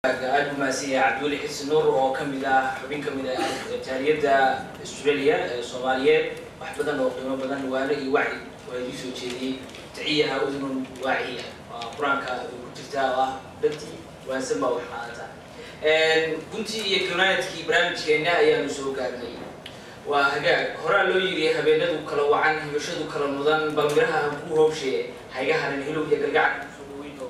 aad u mahadsanyahay cabdiweli xisi nuur oo kamid ah xubin kamid ah jaaliyadda australia ee soomaaliyeed wax badan oo qiimo badan waano iyo wacdi waa idii soo jeediyey taciyaha udunun waaciya waa qur-aanka ay ku jirtaa oo ah dhantii waansan baa wax qaadata guntii iyo kanaadkii barnaamijkeena ayaanu soo gaarnay waa hagaag horaa loo yiri habeenadu kala wacan hibashadu kala mudan bal miraha aan ku hoobshee hayga harin hilow iyo gargacan soo dhaweyno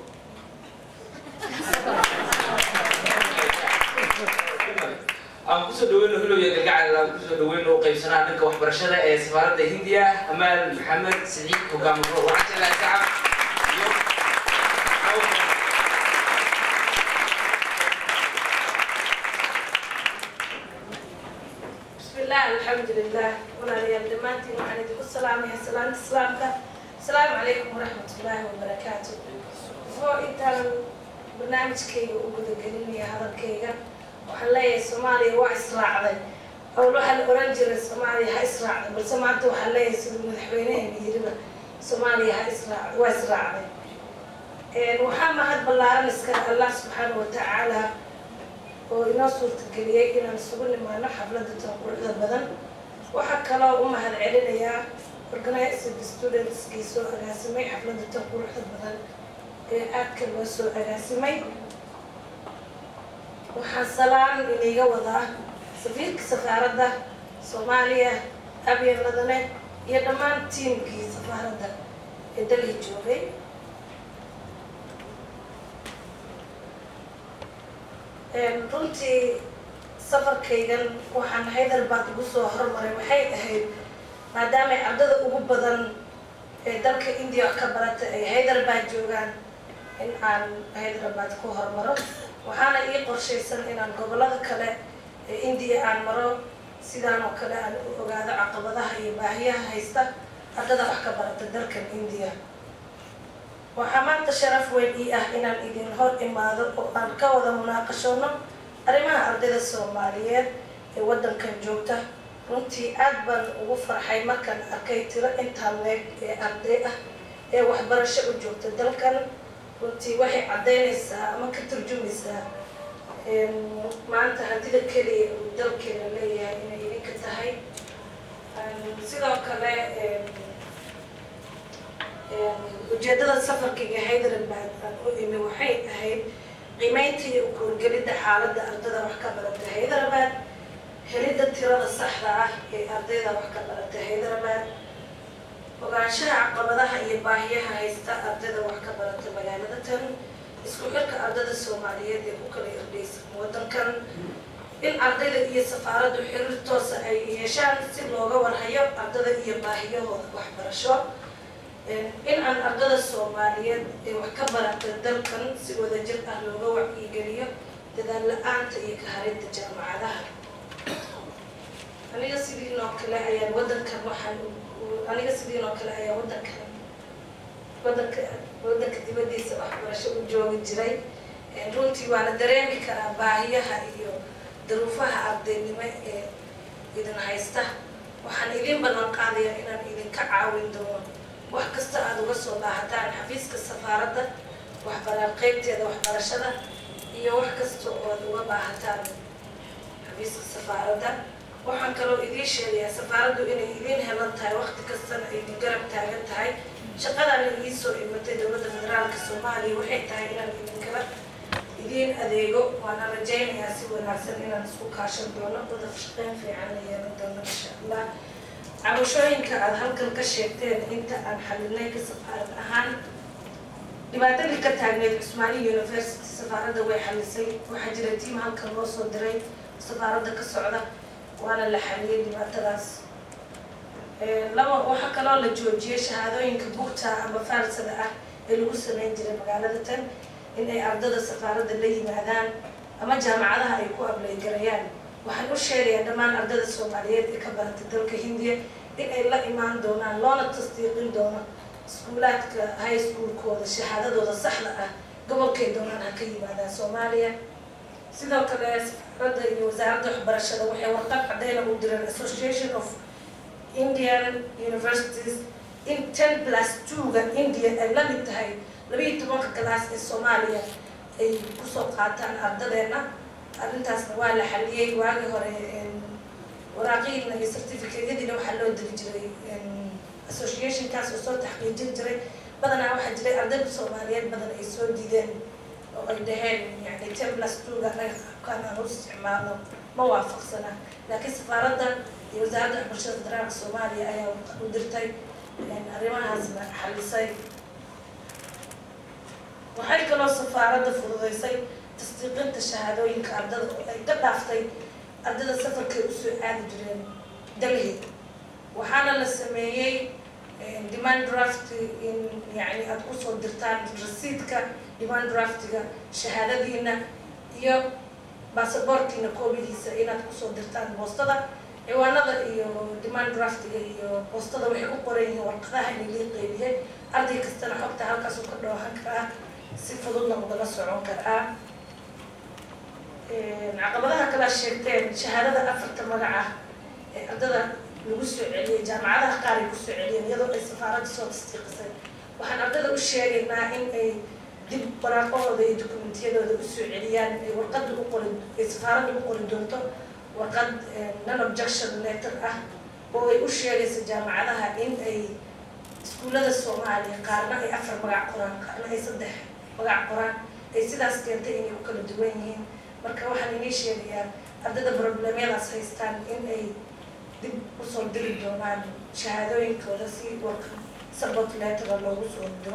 aan kusoo dhaweyno hilow iyo gargacal aan kusoo dhaweyno qaybsanaha dhanka waxbarashada ee safaaradda hindiya amaal maxamed siciid hogaamiro wacajala sacab iyo بسم الله الحمد لله ولا ريال دمانتي وعلى دي السلام يا سلام السلام السلام عليكم ورحمة الله وبركاته فو انت برنامج كي وقود قليل يا هذا كيغا وحلايا سوماليا وإسراع ذي أو لو حل أورنجر سوماليا ها إسراع ذي بس سمعتو حلايا سيد مدحوينين يجربا سوماليا ها إسراع وإسراع ذي وحاما هاد بلارن اسكال الله سبحانه وتعالى oo inoo suurtageliyey inaan isugu nimaano xafladda tan quruxda badan waxaa kaloo u mahad celinayaa organizing studentskii soo agaasimay xafladda tan quruxda badan ee aadka loo soo agaasimay waxaan salaan iniga wadaa safiirka safaaradda soomaaliya abyan ladane iyo dhammaan tiimkii safaaradda ee dalhi joogay runtii safarkaygan waxaan hyderabad ugu soo hormaray waxay ahayd maadaamay ardada ugu badan ee dalka india ka barata ay hyderabad joogaan in aan hyderabad ku hormaro waxaana ii qorshaysan inaan gobolada kale ee india aan maro sidaan oo kale aan u ogaado caqabadaha iyo baahiyaha haysta ardada wax ka barata dalkan india waxaa maanta sharaf weyn ii ah inaan idin hor imaado oo aan ka wada munaaqashoono arrimaha ardayda soomaaliyeed ee waddankan joogta runtii aad baan ugu farxay markaan arkay tiro intaan leeg ee arday ah ee waxbarasho u joogta dalkan runtii waxay caddaynaysaa ama ka turjumaysaa maanta hantida keliya uu dalkeena leeyahay inay idinka tahay sidoo kale ujeedada safarkayga hyderabad aan u imi waxay ahayd qiimeynta iyo ukuurgelidda xaaladda ardada wax ka barata hyderabad helidda tirada saxda ah ee ardayda wax ka barata hyderabad ogaanshaha caqabadaha iyo baahiyaha haysta ardayda wax ka barata magaalada tan isku xirka ardada soomaaliyeed ee ku kala irdhaysan waddankan in ardayda iyo safaaraddu xiriir toosa ay yeeshaan si looga warhayo ardada iyo baahiyahooda waxbarasho in aan ardada soomaaliyeed ee wax ka barata dalkan si wadajir ah looga wacyigeliyo dadaal la-aanta iyo kaharinta jaamacadaha aniga sidiinoo kale ayaan wadankan waxaan aniga sidiinoo kale ayaan wadankan wadanka wadanka dibadiisa waxbarasho u joogi jiray runtii waana dareemi karaa baahiyaha iyo daruufaha ardaynimo ee idin haysta waxaan idin ballan qaadayaa inaan idinka caawin doono wax kasta aada uga soo baahataan xafiiska safaaradda waxbara qeybteeda waxbarashada iyo wax kasta oo aad uga baahataan xafiiska safaaradda waxaan kaloo idiin sheegayaa safaaraddu inay idiin helan tahay waqti kastana ay idin garab taagan tahay shaqadana idiin soo imatay dowladda federaalka soomaaliya waxay tahay inaan idinkala idiin adeego waana rajaynayaa si wanaagsan inaan isku kaashan doono wada shaqeyn fiican la yeelan doono insha allah cabashooyinka aada halkan ka sheegteen inta aan xalinay ka safaarad ahaan dhibaatadii ka taagneyd cusmaani university safaaradda way xalisay waxaa jira tiim halkan loo soo diray safaaradda ka socda waana la xaliyay dhibaatadaas laba waxaa kaloo la joojiyay shahaadooyinka bugta ama faarsada ah ee lagu sameyn jiray magaalada tan in ay ardada safaaradda la yimaadaan ama jaamacadaha ay ku ableygarayaan waxaan u sheegayaa dhammaan ardada soomaaliyeed ee ka barata dalka hindiya in ay la imaan doonaan loona tasdiiqin doono iskuulaadka high schoolkooda shahaadadooda saxda ah gobolkay doonaan ha ka yimaadaan soomaaliya sidoo kale safaaradda iyo wasaaradda waxbarashada waxay warqad cadeyna u direen association of indian universities in ten plus two-ga india ay la mid tahay labiiyo tobanka galaas ee soomaaliya ay kusoo qaataan ardadeena arrintaasna waa la xaliyey waagii hore waraaqiina iyo certificateyadiina waxaa loo diri jiray associationkaas oo soo taxqiijin jiray badanaa waxaa jiray ardayda soomaaliyeed badan ay soo diideen oo ay dhaheen yani ten plus twoga anaga qaabkaan aan u isticmaalno ma waafaqsana laakiin safaaradda iyo wasaaradda waxbarashada federaalka soomaaliya ayaa u dirtay arrimahaasna xalisay waxay kaloo safaaradda fududeysay tasdiiqinta shahaadooyinka ardada oo ay ka dhaaftay ardada safarkay usoo aadi jireen dalhi waxaana la sameeyey demand draft in yani aada kusoo dirtaan rasiidka demand draftiga shahaadadiina iyo baasaboorkiina koobidiisa inaad kusoo dirtaan boostada ciwaanada iyo demand draftiga iyo boostada waxay u qoran yihiin warqadaha in lii qeybiyey arday kastana xogta halkaasuu ka dhoohan karaa si fududna ugala socon karaa caqabadaha kalaa sheegteen shahaadada afarta magac ah ee ardada lagu soo celiyey jaamacadaha qaar ay kusoo celiyeen iyadoo ay safaaradda soo tasdiiqisay waxaan ardada u sheegaynaa in ay dib waraaqahooda iyo dokumentiyadooda usoo celiyaan ay warqadda u qori ay safaaradda u qori doonto warqad non objection letter ah oo ay u sheegayso jaamacadaha in ay iskuullada soomaaliya qaarna ay afar magac qoraan qaarna ay saddex magac qoraan ay sidaas keentay inay u kala duwan yihiin marka waxaan inii sheegayaa ardada problemyadaas haystaan in ay dib usoo diri doonaan shahaadooyinkooda si warka support lettera loogu soo diro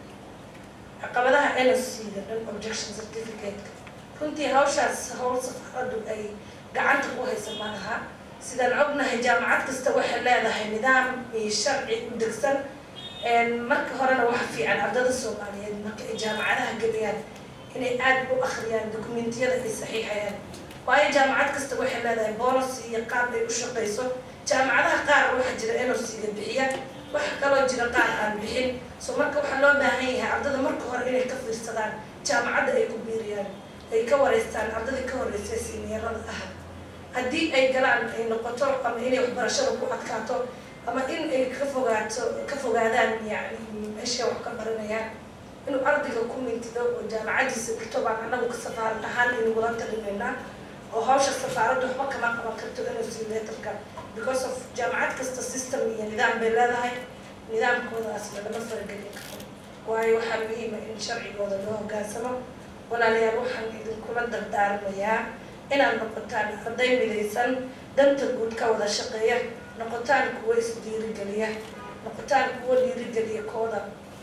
caqabadaha NOC-da non objection certificate-ka runtii hawshaas hawl safaaraddu ay gacanta ku haysa ma laha sidaan ognahay jaamacad kasta waxay leedahay nidaam iyo sharci u degsan marka horena waxa fiican ardada soomaaliyeed marka ay jaamacadaha geliyaan inay aada u akhriyaan dokumentiyada ay saxiixayaan waayo jaamacad kasta waxay leedahay bolos iyo qaab ay u shaqayso jaamacadaha qaar waxaa jira NOC-ga bixiya waxa kaloo jira qaar aan bixin so marka waxaa loo baahan yahay ardada marka hore inay ka fiirsadaan jaamacadda ay ku biiriyaan ay ka wareystaan ardadii ka horeysay siiniirada ah haddii ay galaan ay noqoto ama inay waxbarashada ku adkaato ama in ay ka fogaato ka fogaadaan yani meesha wax ka baranayaan inuu ardayga ku mintido oo jaamacadiisa dhigto baan anagu ka safaarad ahaan inagula talinaynaa oo hawsha safaaradda waxba kama qaban karto inuu sii leetarka because of jaamacad kasta system iyo nidaam bay leedahay nidaamkoodaas lagama faragelin karo waayo waxaa muhiima in sharcigooda loo hogaansamo walaalayaal waxaan idinkula dardaarmayaa inaad noqotaan arday midaysan danta guud ka wada shaqeeya noqotaan kuwo isdiirigeliya noqotaan kuwo dhiirigeliya kooda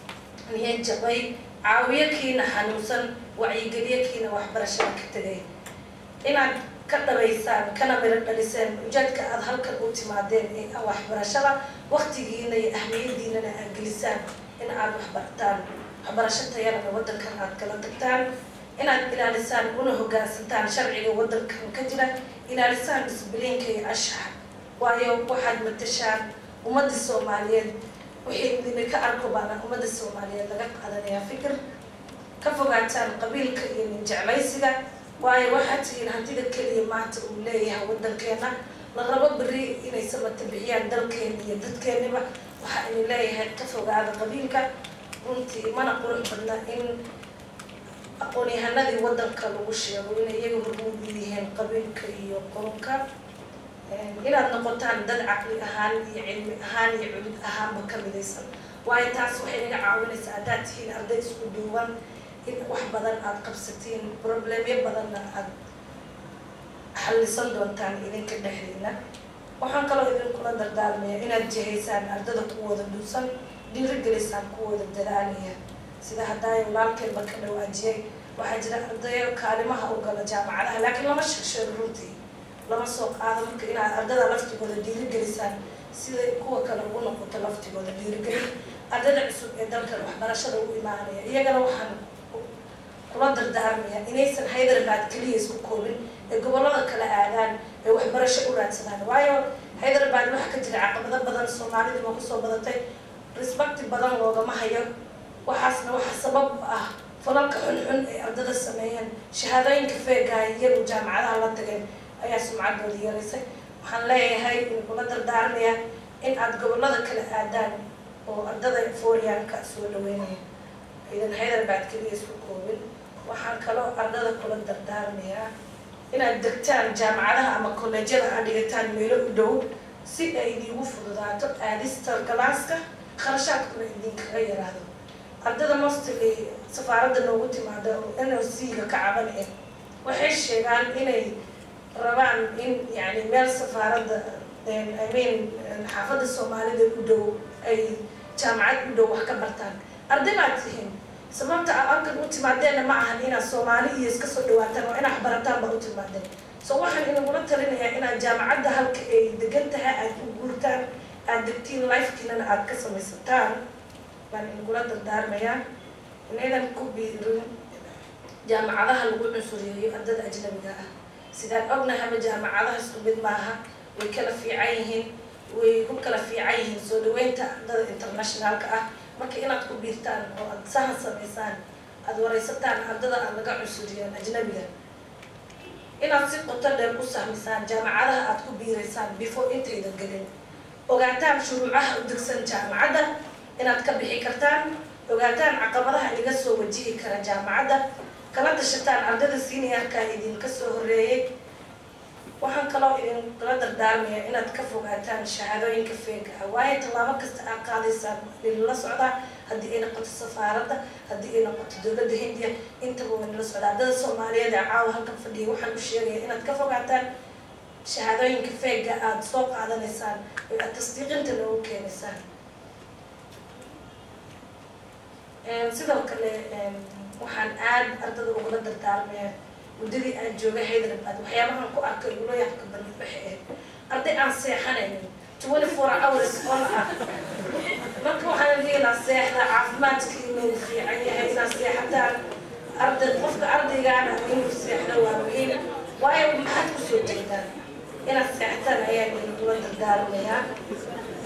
niyad jabay caawiyo kiina xanuunsan wacyigeliyo kiina waxbarashada ka tegay inaad ka dhabaysaan kana miro dhaliseen ujeedka aada halkan u timaadeen ee ah waxbarashada waktigiina iyo ahmiyadiinana aad gelisaan in aada waxbartaan waxbarasho tayalana waddankan aad kala tagtaan inaad ilaalisaan una hogaansantaan sharciga waddankan ka jira ilaalisaan disbiliinka iyo ashaxa waayo waxaad matashaan ummadii soomaaliyeed wixii idinka arko baana ummadda soomaaliyeed laga qaadanayaa fikir ka fogaataan qabiilka iyo ninjeclaysiga waayo waxaad tihiin hantida keliya maanta uu leeyahay waddankeena la rabo beri inay samata bixiyaan dalkeena iyo dadkeeniba waxaa idin leeyahay ka fogaada qabiilka runtii mana qurux badna in aqoon-yahanadii waddanka lagu sheego inay iyaga hormuud u yihiin qabiilka iyo qolonka inaad noqotaan dad caqli ahaan iyo cilmi ahaan iyo culid ahaanba ka midaysan waayo taas waxay naga caawinaysaa haddaad tihiin arday isku duuban in wax badan aada qabsatiin problemyo badanna aada xallisan doontaan idinka dhexdiina waxaan kaloo idinkula dardaarmaya inaad jihaysaan ardada kuwooda dhuusan dhiirigelisaan kuwooda dadaalaya sida haddaay walaalkeenba ka dhawaajiyay waxaa jira ardayo kaalimaha u gala jaamacadaha laakiin lama sheegsheego runtii lama soo qaado marka inaad ardada laftigooda dhiirigelisaan sida kuwa kale ugu noqoto laftigooda dhiirigelin ardada cusub ee dalkan waxbarashada u imaanaya iyagana waxaan kula dardaarmaya inaysan hyderabad keliya isku koobin ee gobollada kala aadaan ee waxbarasho u raadsadaan waayo hyderabad waxaa ka jira caqabado badan soomaalida ma kusoo badatay respecti badan loogama hayo waxaasna waxaa sabab ah falalka xunxun ay ardada sameeyeen shahaadooyinka feegaha iyagu jaamacadaha la tageen ayaa sumcadooda yaraysay waxaan leeyahay in kula dardaarmaya in aada gobollada kala aadaan oo ardada fooriyaanka soo dhaweynaya idan hyderabad keliya isku koobin waxaan kaloo ardada kula dardaarmayaa inaad degtaan jaamacadaha ama kolleejyada aad dhigataan meelo u dhow si ay idiigu fududaato aadista galaaska kharashaadkuna idinkaga yaraado ardada mostly safaaradda noogu timaada oo n o c-ga ka caban eh waxay sheegaan inay rabaan in yani meel safaaradda i mean xaafadda soomaalida u dhow ay jaamacad u dhow wax ka bartaan arday baad tihiin sababta a alkan u timaadeenna ma ahan inaad soomaali iyo iska soo dhawaataan oo inaad barataan baa u timaadeen so waxaan inagula talinayaa inaad jaamacadda halka ay degan tahay aad u guurtaan aad degtiin lifekiinana aad ka samaysataan baan inagula dardaarmayaa inaydan ku biirin jaamacadaha lagu cunsuriyeeyo ardada ajnabiga ah sidaan ognahaba jaamacadaha isku mid maaha way kala fiican yihiin way ku kala fiican yihiin soo dhaweynta ardada internationaalka ah marka inaad ku biirtaan oo aad sahan samaysaan aada wareysataan ardada aad laga cunsuriyeen ajnabiga inaad si qoto dheer u sahmisaan jaamacadaha aad ku biiraysaan before intaydan gelin ogaataan shuruucaha u degsan jaamacadda inaad ka bixi kartaan ogaataan caqabadaha iga soo wajihi kara jaamacadda kala tashataan ardada seniorka idinka soo horeeyay waxaan kaloo idinkala dardaarmaya inaad ka fogaataan shahaadooyinka feega ah waayo tallaabo kasta aad qaadaysaan idinla socdaa haddii ay noqoto safaaradda haddii ay noqoto dowladda hindiya intaba waa nila socdaa ardada soomaaliyeed ee caawa halkan fadhiya waxaan u sheegaya inaad ka fogaataan shahaadooyinka feega aada soo qaadanaysaan oo aad tasdiiqinta noogu keenaysaan sidoo kale waxaan aad ardada ugula dardaarmaya muddadii aan joogay hyderabad waxyaabahan ku arkay ugula yaabka badnid waxay ahayd arday aan seexanaynin twenty four hours on ah marka waxaan leelaa seexda caafimaadkiinu fiican yahay inaad seexataan arday qofka ardaygaana inuu seexda waa muhiim waayo maxaad kusoo jeedaan inaad seexataan ayaan idinula dardaarmayaa